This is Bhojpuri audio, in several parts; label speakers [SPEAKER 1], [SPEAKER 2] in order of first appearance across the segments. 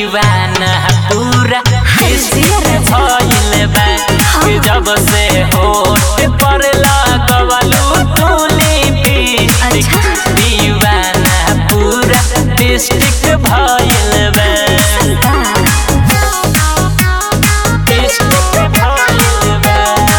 [SPEAKER 1] दीवाना पूरा डिस्ट्रिक्ट भइल बा कि जब से होठ पर लगवलू तू लिपस्टिक दीवाना पूरा डिस्ट्रिक्ट भइल बा डिस्ट्रिक्ट भइल बा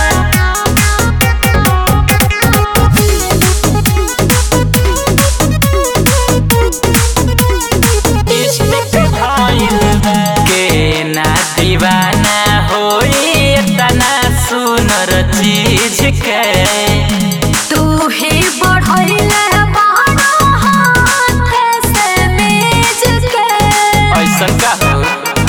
[SPEAKER 1] के ना दीवाना होई तना सुनर चीज के
[SPEAKER 2] तू ही बढ़ैले बाड़ा हाथ से मेज के
[SPEAKER 1] ऐसन का हो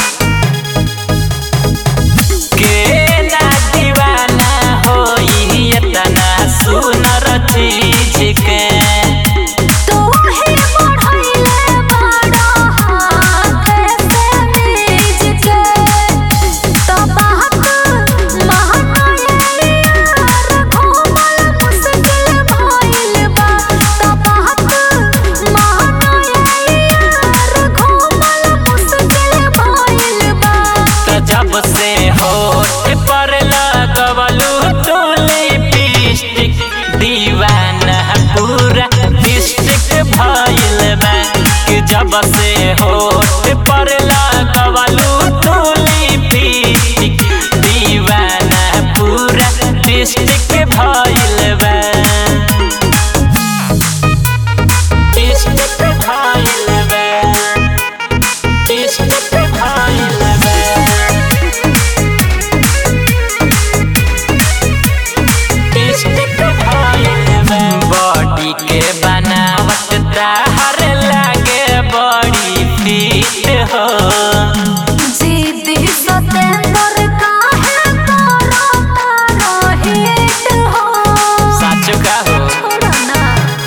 [SPEAKER 1] के ना दीवाना होई तना सुनर चीज के
[SPEAKER 2] तू ही बढ़ैले बाड़ा हाथ से मेज के तो बात महनाए यार घूमल मुश्किल भइल बा तो बात महनाए यार घूमल मुश्किल भइल बा
[SPEAKER 1] त जब से होठ पर लगवलू तू लिपस्टिक दीवाना पूरा डिस्ट्रिक्ट भइल बा कि जब से होठ पर लगवलू तू लिपस्टिक दीवाना पूरा डिस्ट्रिक्ट भइल बा डिस्ट्रिक्ट भइल बा डिस्ट्रिक्ट भइल बा बॉडी के बनावट ताहर लागे बड़ी फिट हो
[SPEAKER 2] जीती सतेंद्र काहे करो तारो हिट हो
[SPEAKER 1] सच का हो
[SPEAKER 2] छोड़ो ना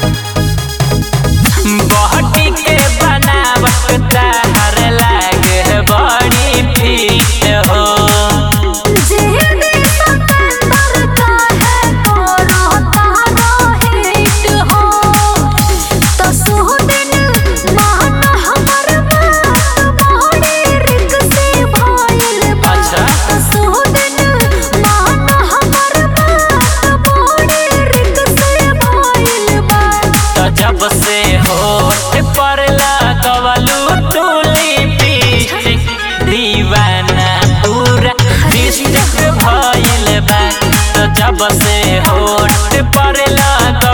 [SPEAKER 1] बॉडी के बनावट ताहर लागे बड़ी फिट हो
[SPEAKER 2] जीती सतेंद्र काहे करो तारो हिट हो तो सुदिन मान हमर बात बड़ी रिक्सी भइल बा
[SPEAKER 1] अच्छा।
[SPEAKER 2] तो सुदिन मान हमर बात बड़ी रिक्सी भइल बा
[SPEAKER 1] तो जब से होठ पर लगवलू तू लिपस्टिक दीवाना पूरा डिस्ट्रिक्ट भइल बा तो जब से होठ पर लग